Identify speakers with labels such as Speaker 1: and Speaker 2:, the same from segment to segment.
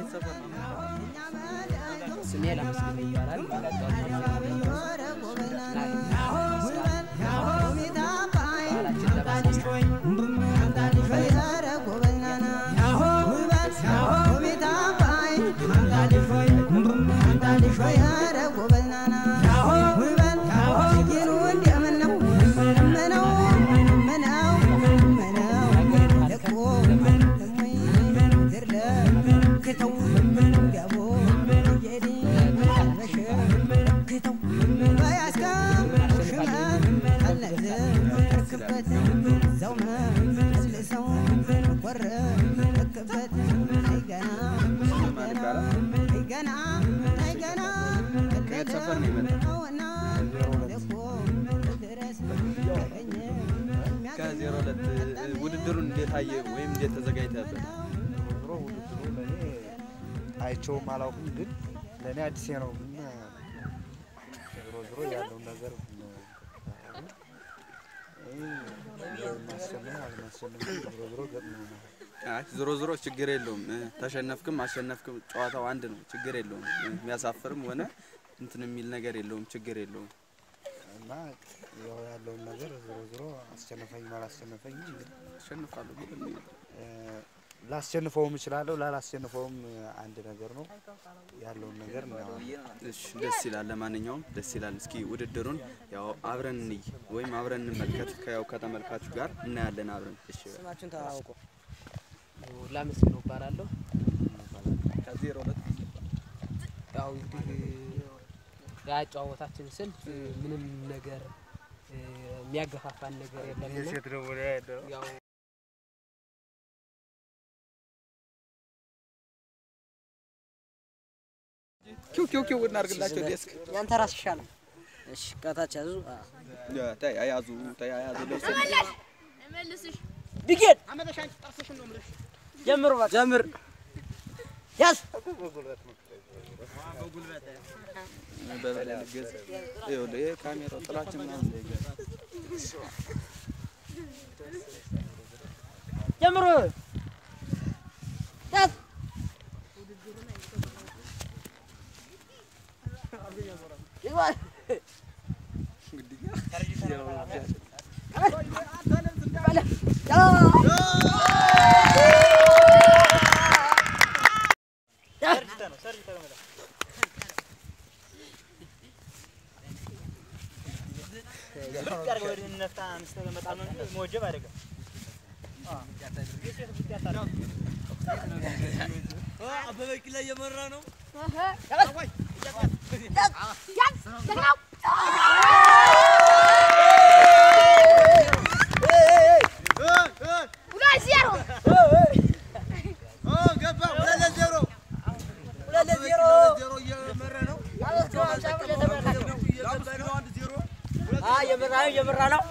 Speaker 1: ስሜ ለመስገን ይባላል።
Speaker 2: ከየት ሰፈር ነው የመጣው? ከዜሮ ሁለት ውድድሩን እንዴት አየ ወይም እንዴት ተዘጋጅተበት?
Speaker 3: ዞሮ ውድድሩ ለእኔ አይቼውም አላውቅም፣ ግን ለእኔ አዲሴ ነው። ግን ዞሮ ዞሮ ያለውን ነገር ማሸነፍ አለማሸነፍ ዞሮ ዞሮ ገጥሞናል።
Speaker 2: አይ ዞሮ ዞሮ ችግር የለውም። እ፣ ተሸነፍክም አሸነፍክም ጨዋታው አንድ ነው። ችግር የለውም። እ፣ የሚያሳፍርም ሆነ እንትን የሚል ነገር የለውም። ችግር የለውም።
Speaker 3: እና ያው ያለውን ነገር ዞሮ ዞሮ አስሸነፈኝም አላስሸነፈኝም እንግዲህ
Speaker 2: አሸንፋለሁ ግን
Speaker 3: እ፣ ላስሸንፈውም እችላለሁ ላላስሸንፈውም አንድ ነገር ነው። ያለውን ነገር እናየዋለን።
Speaker 2: እሺ ደስ ይላል። ለማንኛውም ደስ ይላል። እስኪ ውድድሩን ያው አብረን እንይ ወይም አብረን እንመልከት። ከያው ከተመልካቹ ጋር እናያለን አብረን። እሺ
Speaker 1: ስማችሁን ተዋውቁ። ላመስግን እባላለሁ።
Speaker 2: ከዜሮ ሁለት
Speaker 1: ያው እንግዲህ የአጨዋወታችን ስልት ምንም ነገር እ፣ የሚያገፋፋን ነገር የለም።
Speaker 3: የሴት ደግሞ ነው ያለው።
Speaker 1: ያው
Speaker 2: ኪው ኪው ኪው እናድርግላቸው ዴስክ
Speaker 4: ያንተ ራስ ይሻላል። እሺ ከታች ያዙ።
Speaker 2: ተይ አያዙ ተይ አያዙ ለብሰ
Speaker 4: ቢጌን ጀምሩ እባክህ። ጀምር ያዝ
Speaker 2: በበላይ ልገዝ ይኸውልህ ይሄ ካሜራው ጥላችን ምናምን እንዳይገባ
Speaker 4: ጀምሩ ያዝ ይግባ። እየመራ ነው እየመራ ነው።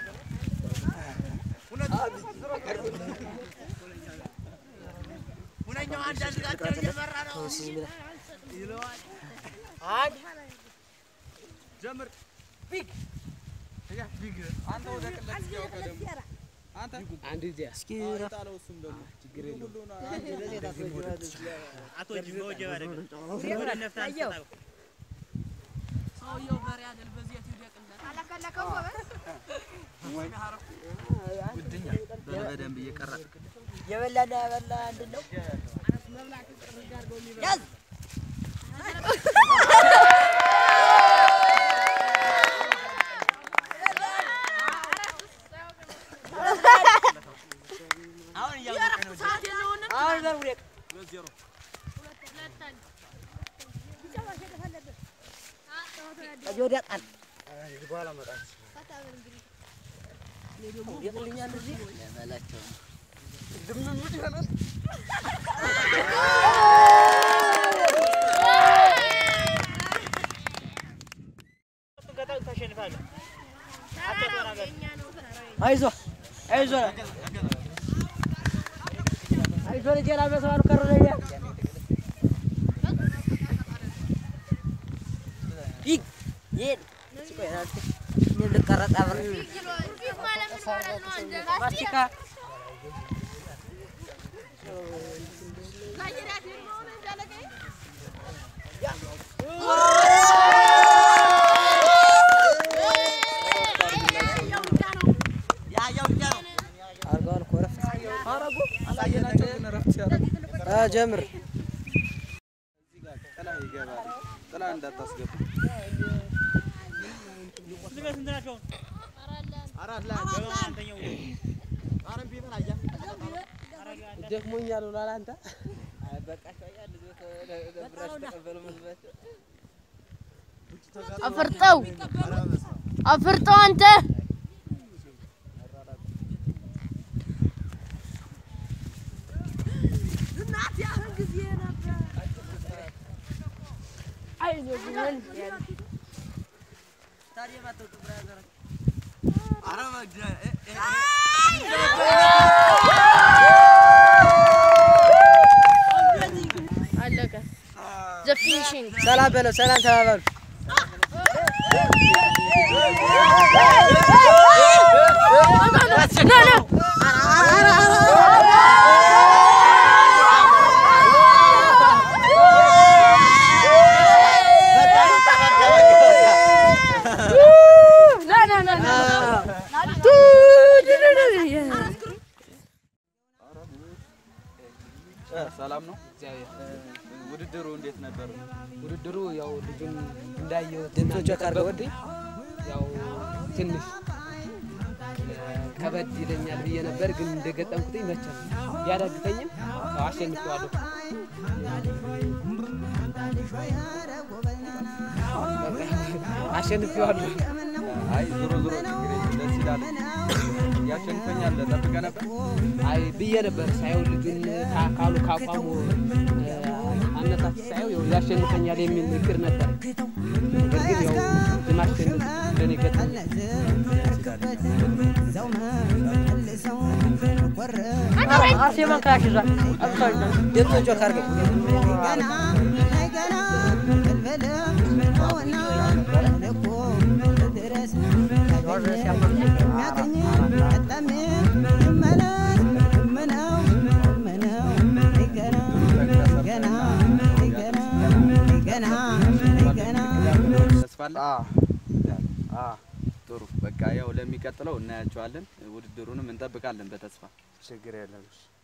Speaker 1: አንድ ጊዜ እስኪ
Speaker 2: በደንብ እየቀራ
Speaker 4: የበላና ያበላ አንድ ነው። ያዝ አሁን ዘር ውደቅ። ከዚህ ወዲያ ጣል። ይጥልኛል እዚህ አይዞህ አይዞህ አይዞህ ልጄ ላመሰዋሉ ከረለኛ ቢግ ይሄን ቆይ አንተ እኔም ልቀረጽ አብሬ ማስቲካ
Speaker 2: አሳየናቸው ግን እረፍት ሲያደርጉ
Speaker 1: ጀምር
Speaker 2: እዚህ ጋር ጥላ ይገባል። ጥላ እንዳታስገቡ።
Speaker 1: ደክሞኛል ብሏል አንተ
Speaker 5: አፍርጠው አፍርጠው አንተ አለቀ። ዘ ፊኒሽንግ
Speaker 1: ሰላም በለው ሰላም ተባባሉ
Speaker 5: ኖ ኖ ኖ ኖ ኖ ኖ
Speaker 2: ሰላም ነው።
Speaker 1: እግዚአብሔር
Speaker 2: ውድድሩ እንዴት ነበር?
Speaker 1: ውድድሩ ያው ልጁን እንዳየሁት
Speaker 3: ድምፆች አድርገው
Speaker 1: ወዲህ ያው ትንሽ ከበድ ይለኛል ብዬ ነበር፣ ግን እንደገጠምኩትኝ መቼም ቢያዳግተኝም ያው አሸንፌዋለሁ። አሸንፌዋለሁ።
Speaker 2: አይ ዞሮ ዞሮ ችግር የለም ደስ ይላል። ያሸንፈኛል ጠብቀህ ነበር?
Speaker 1: አይ ብዬ ነበር ሳየው ልጁን ካ- ካሉ ካቋሙ አነሳስ ሳየው ያው ያሸንፈኛል የሚል ምክር ነበር። ነገር ግን ያው የማሸነፍ ለኔ ገጠመኝ።
Speaker 4: አርሴማን ክላሽ ይዟል። አብቷል።
Speaker 3: ድምፅ ጮክ አድርገው
Speaker 2: ተስፋ አለ? ጥሩ በቃ ያው ለሚቀጥለው እናያቸዋለን። ውድድሩንም እንጠብቃለን በተስፋ
Speaker 3: ችግር የለም። እሺ።